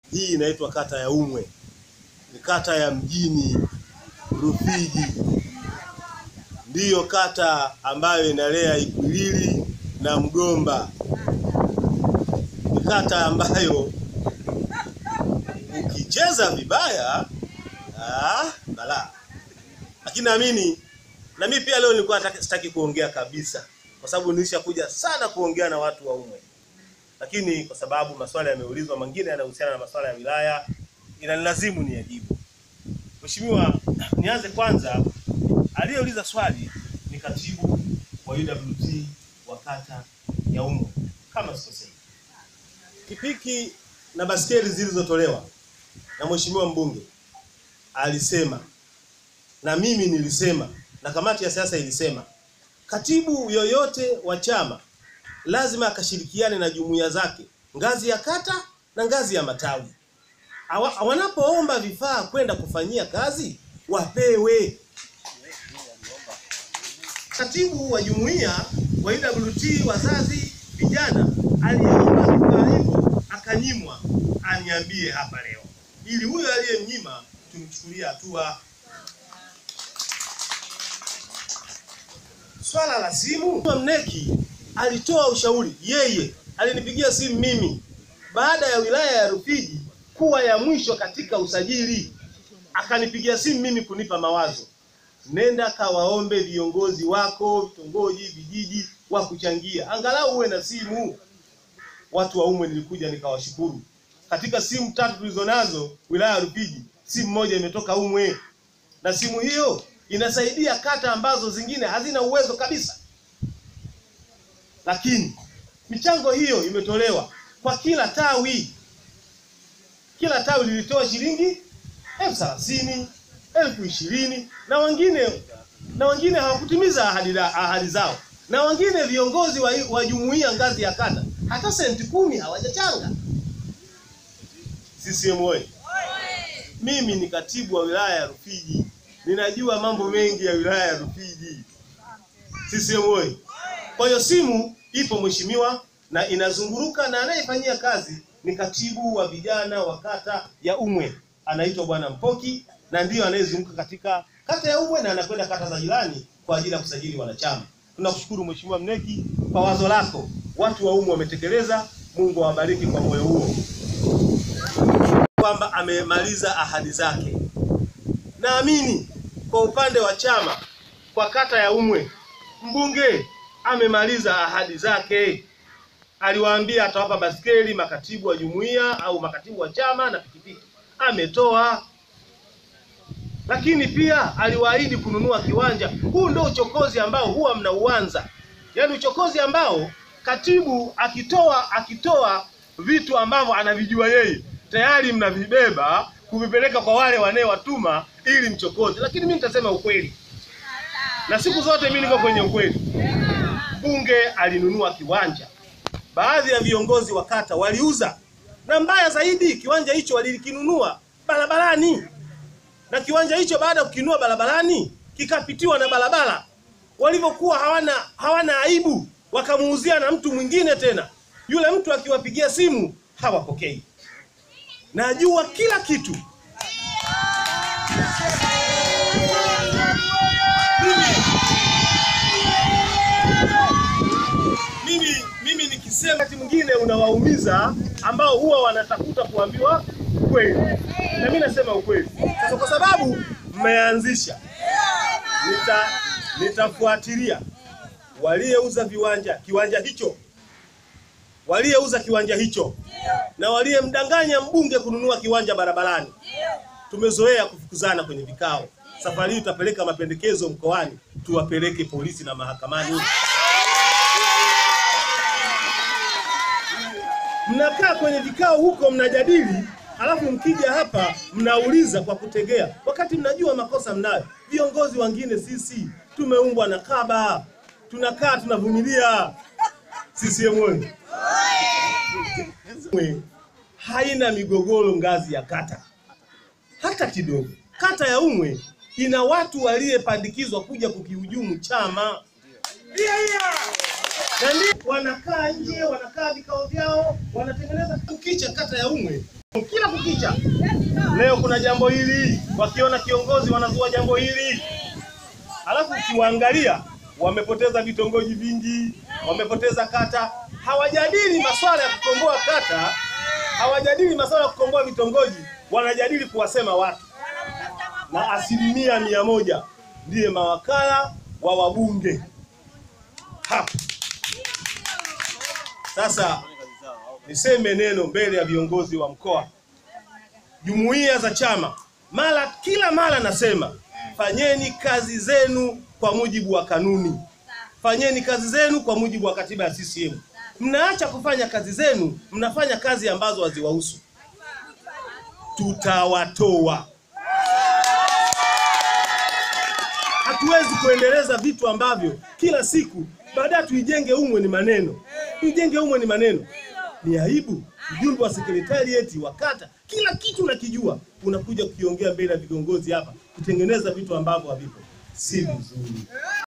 Hii inaitwa kata ya Umwe, ni kata ya mjini Rufiji, ndiyo kata ambayo inalea Ikwiriri na Mgomba. Ni kata ambayo ukicheza vibaya ah, balaa. Lakini naamini na mimi pia leo nilikuwa nataka- sitaki kuongea kabisa, kwa sababu nilishakuja sana kuongea na watu wa Umwe, lakini kwa sababu maswali yameulizwa, mengine yanahusiana na maswala ya wilaya, inanilazimu niyajibu. Mheshimiwa, nianze kwanza, aliyeuliza swali ni katibu wa UWT wa kata ya Umwe kama sikosei. Pikipiki na baskeli zilizotolewa na mheshimiwa mbunge alisema na mimi nilisema na kamati ya siasa ilisema, katibu yoyote wa chama lazima akashirikiane na jumuiya zake ngazi ya kata na ngazi ya matawi. Awa- Wanapoomba vifaa kwenda kufanyia kazi wapewe. Katibu wa jumuiya wa UWT wazazi vijana aliomba vifaa hivyo akanyimwa, aniambie hapa leo, ili huyo aliyemnyima tumchukulie hatua. Swala la simu, Mneki alitoa ushauri, yeye alinipigia simu mimi baada ya wilaya ya Rufiji kuwa ya mwisho katika usajili, akanipigia simu mimi kunipa mawazo, nenda kawaombe viongozi wako vitongoji, vijiji wa kuchangia, angalau uwe na simu. Watu wa Umwe nilikuja nikawashukuru, katika simu tatu tulizonazo wilaya ya Rufiji, simu moja imetoka Umwe na simu hiyo inasaidia kata ambazo zingine hazina uwezo kabisa, lakini michango hiyo imetolewa kwa kila tawi. Kila tawi lilitoa shilingi elfu thelathini elfu ishirini na wengine na wengine hawakutimiza ahadi, la- ahadi zao, na wengine viongozi wa, wa jumuiya ngazi ya kata hata senti kumi hawajachanga. CCM oyee! Mimi ni katibu wa wilaya ya Rufiji, ninajua mambo mengi ya wilaya ya Rufiji. CCM oyee! Kwa hiyo simu ipo mheshimiwa, na inazunguruka na anayefanyia kazi ni katibu wa vijana wa kata ya Umwe, anaitwa bwana Mpoki, na ndiyo anayezunguka katika kata ya Umwe na anakwenda kata za jirani kwa ajili ya kusajili wanachama. Tunakushukuru mheshimiwa Mneki kwa wazo lako, watu wa Umwe wametekeleza. Mungu awabariki kwa moyo huo kwamba amemaliza ahadi zake. Naamini kwa upande wa chama kwa kata ya Umwe, mbunge amemaliza ahadi zake. Aliwaambia atawapa baskeli makatibu wa jumuiya au makatibu wa chama na pikipiki, ametoa. Lakini pia aliwaahidi kununua kiwanja. Huu ndio uchokozi ambao huwa mnauanza, yaani uchokozi ambao katibu akitoa akitoa vitu ambavyo anavijua yeye tayari mnavibeba kuvipeleka kwa wale wanayewatuma ili mchokoze. Lakini mimi nitasema ukweli, na siku zote mimi niko kwenye ukweli. Mbunge alinunua kiwanja, baadhi ya viongozi wa kata waliuza, na mbaya zaidi, kiwanja hicho walikinunua barabarani, na kiwanja hicho baada ya kukinunua barabarani kikapitiwa na barabara. Walivyokuwa hawana hawana aibu, wakamuuzia na mtu mwingine tena. Yule mtu akiwapigia simu hawapokei. Najua kila kitu. Mimi mimi nikisema wakati mwingine unawaumiza ambao huwa wanatafuta kuambiwa ukweli, na mimi nasema ukweli. Sasa kwa sababu mmeanzisha, nita nitafuatilia waliyeuza viwanja kiwanja hicho, waliyeuza kiwanja hicho na waliyemdanganya mbunge kununua kiwanja barabarani. Tumezoea kufukuzana kwenye vikao. Safari hii tutapeleka mapendekezo mkoani, tuwapeleke polisi na mahakamani. Mnakaa kwenye vikao huko mnajadili, alafu mkija hapa mnauliza kwa kutegea, wakati mnajua makosa mnayo. Viongozi wengine sisi tumeumbwa na kaba, tunakaa tunavumilia. CCM oyee! Umwe haina migogoro ngazi ya kata hata kidogo. Kata ya Umwe ina watu waliyepandikizwa kuja kukihujumu chama na ndio wanakaa nje, wanakaa vikao vyao, wanatengeneza. Ukicha kata ya Umwe kila kukicha. Leo kuna jambo hili, wakiona kiongozi wanazua jambo hili, alafu ukiwaangalia wamepoteza vitongoji vingi, wamepoteza kata. Hawajadili masuala ya kukomboa kata, hawajadili masuala ya kukomboa vitongoji, wanajadili kuwasema watu, na asilimia mia moja ndiye mawakala wa wabunge hapa. Sasa niseme neno mbele ya viongozi wa mkoa, jumuiya za chama, mara kila mara nasema fanyeni kazi zenu kwa mujibu wa kanuni, fanyeni kazi zenu kwa mujibu wa katiba ya CCM. Mnaacha kufanya kazi zenu, mnafanya kazi ambazo haziwahusu, tutawatoa. Hatuwezi kuendeleza vitu ambavyo kila siku baadaye tuijenge umwe ni maneno, tuijenge umwe ni maneno. Ni aibu. Mjumbe wa sekretarieti wa kata, kila kitu nakijua, unakuja kukiongea mbele ya viongozi hapa, kutengeneza vitu ambavyo havipo, si vizuri.